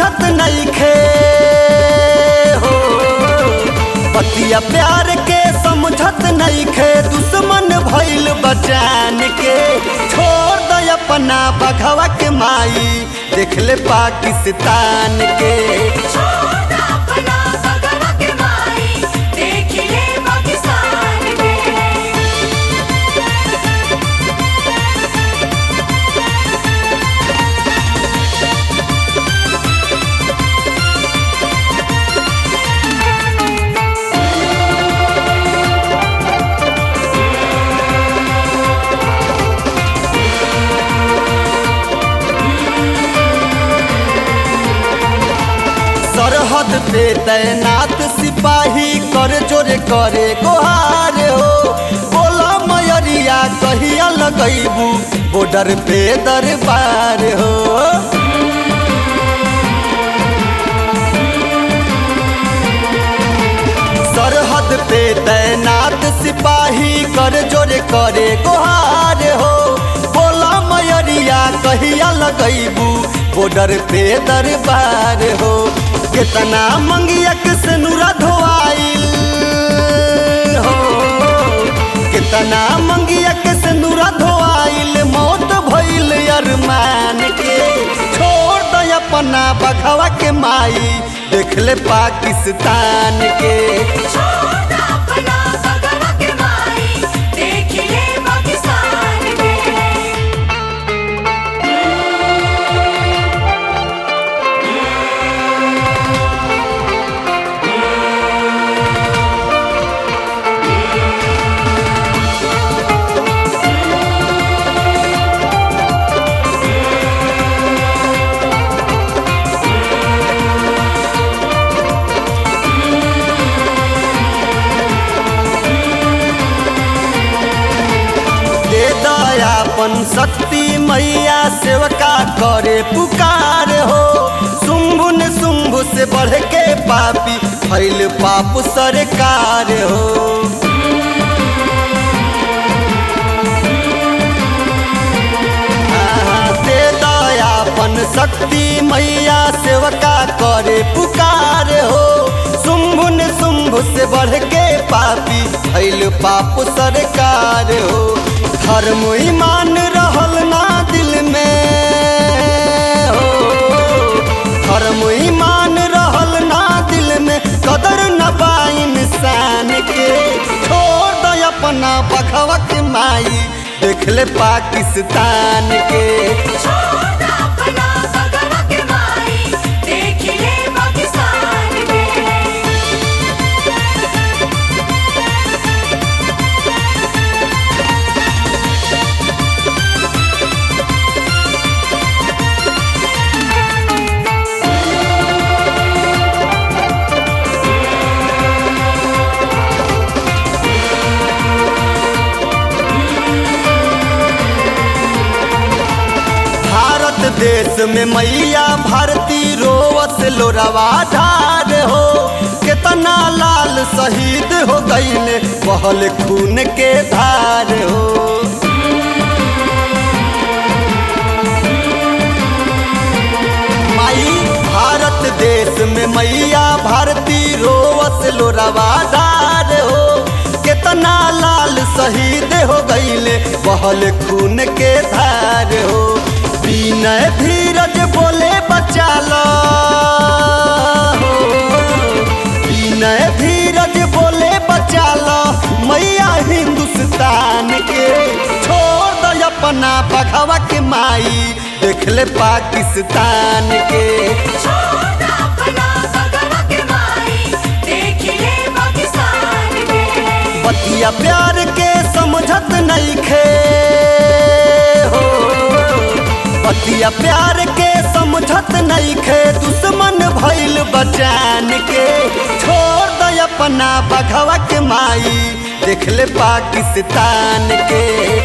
समझत नहीं खे हो पतिया प्यार के समझत नहीं खे दुश्मन भइल बचान के छोड़ दे अपना बघवा के माई देख ले पाकिस्तान के छोड़ अपना बगवा के माई देख ले पाकिस्तान के सरहद पे तैनात सिपाही कर जोरे करे गोहार हो बोला मयरिया कहिया लगैबू बॉर्डर पे दरबार हो सरहद पे तैनात सिपाही कर जोरे करे गोहार हो बोला मयरिया कहिया लगैबू बॉर्डर पे दरबार हो कितना मंगिया से नूरा धोआइल हो कितना मंगिया से नूरा धोआइल मौत भइल अरमान के छोड़ दे अपना बघवा के माई देख ले पाकिस्तान के छोड़ अपना बगवा के माई देख ले पाकिस्तान के दे दयापन शक्ति मैया सेवका करे पुकार हो शुंभु ने शुंभु से बढ़ के पापी फैल पाप सरकार हो आहा, दे दयापन शक्ति मैया सेवका करे पुकार हो शुंभु ने शुंभु से बढ़ के पापी फैल पाप सरकार हो धर्म ईमान रहल ना दिल में हो धर्म ईमान रहल ना दिल में कदर न बा इंसान के छोड़ दे अपना बघवा के माई देख ले पाकिस्तान के छोड़ अपना बगवा के माई देख ले पाकिस्तान के भारत देश में मैया भारती रोवत लोरवा ढार हो कितना लाल शहीद हो गईले बहल खून के धार हो माई भारत देश में मैया भारती रोवत लोरवा ढार हो कितना लाल शहीद हो गईले बहल खून के धार हो विनय धीरज बोले बचा लो विनय धीरज बोले बचा लो मैया हिंदुस्तान के छोड़ दो अपना बघवा के माई देख ले पाकिस्तान के छोड़ अपना बगवा के माई देख ले पाकिस्तान के बतिया प्यार के समझत नहीं खे हो बतिया प्यार के समझत नहीं खे दुश्मन भइल बचान के छोड़ दे अपना बघवा के माई देख ले पाकिस्तान के